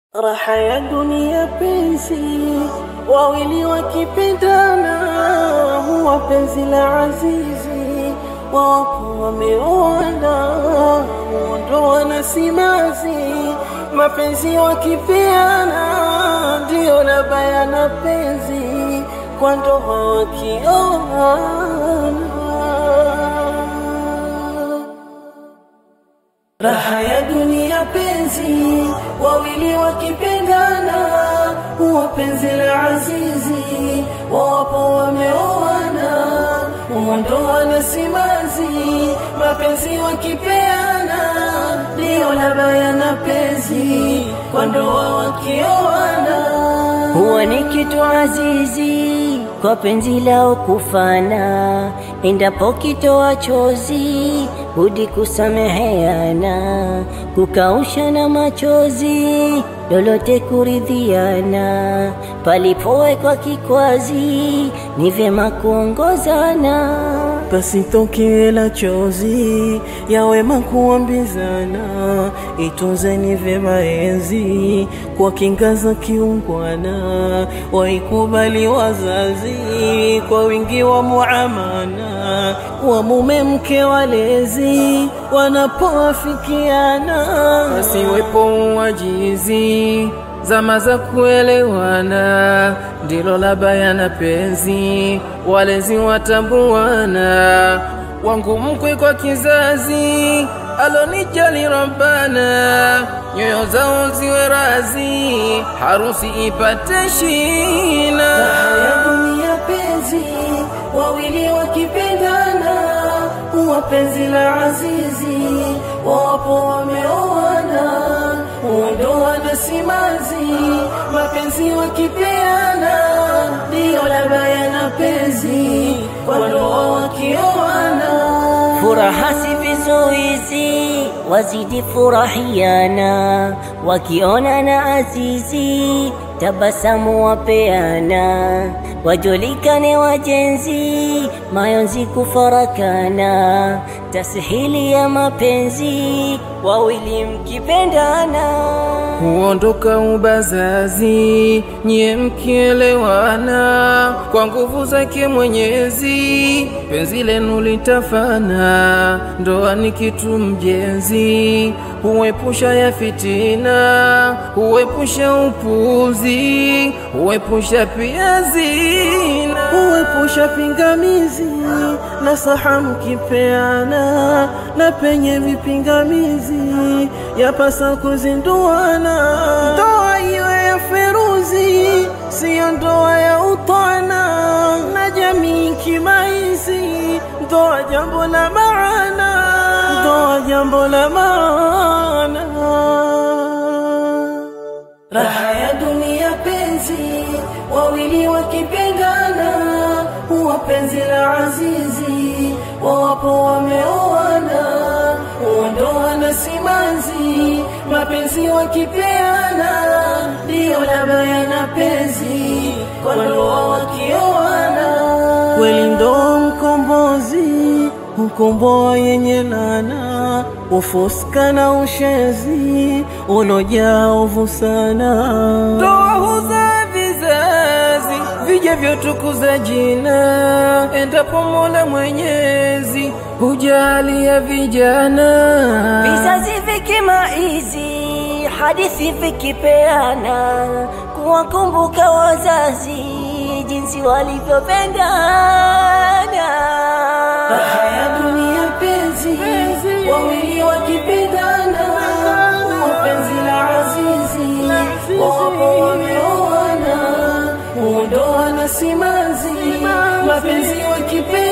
Raha ya dunia penzi, wawili wakipendana, huwa penzi la azizi, wapo wameoana, huondoa na simanzi, mapenzi wakipeana, ndio la bayana penzi, kwa ndoa wakioana. Raha ya dunia penzi, wawili wakipendana, huwa penzi la azizi, wapo wameoana, huondoa na simanzi, mapenzi wakipeana, ndio la bayana penzi, kwa ndoa wakioana. huwa ni kitu azizi kwa penzi lao kufana, endapo kitoa chozi budi kusameheana, kukaushana machozi, lolote kuridhiana, palipowekwa kikwazi ni vyema kuongozana. pasitokee la chozi ya wema kuambizana, itunzeni vyema enzi kwa kinga za kiungwana, waikubali wazazi kwa wingi wa muamana, wa mume mke walezi wanapoafikiana, pasiwepo uwajizi zama za kuelewana, ndilo la bayana penzi, walezi watambuana, wangu mkwe kwa kizazi alonijali Rabbana, nyoyo zao ziwe razi, harusi ipate shina. Raha ya dunia penzi, wawili wakipendana, huwa penzi la azizi, wapo wameoana, huondoa na simanzi, mapenzi wakipeana, ndio la bayana penzi, kwa ndoa wakioana. Furaha si vizuizi, wazidi furahiana, wakiona azizi, tabasamu wapeana, wajulikane wajenzi, mayonzi kufarakana, tasihili ya mapenzi, wawili mkipendana. huondoka ubazazi, nyie mkielewana, kwa nguvu zake Mwenyezi, penzi lenu litafana. Ndoa ni kitu mjenzi, huepusha ya fitina, huepusha upuzi, huepusha pia zina. huepusha pingamizi na saha mkipeana, na penye vipingamizi yapasa kuzinduana. Ndoa iwe ya feruzi, siyo ndoa ya utwana, na jamii kimaizi, ndoa jambo la maana, ndoa jambo la maana. Raha ya dunia penzi, wawili wakipendana, huwa penzi la azizi, wawapo wameoana, huondoa na simanzi, mapenzi wakipeana, ndio la bayana penzi, kwa ndoa wakioana. Kweli ndoa mkombozi, ukomboa yenye lana, ufuska na ushenzi, ulojaa ovu sana. Ndoa huzaa vizazi vijavyotukuza jina, endapo Mola Mwenyezi hujalia vijana. Vizazi vikimaizi, hadithi vikipeana, kuwakumbuka wazazi jinsi walivyopendana. Raha ya dunia penzi, wawili wakipendana, huwa penzi la azizi, wawapo wameoana, huondoa na simanzi, mapenzi wakipeana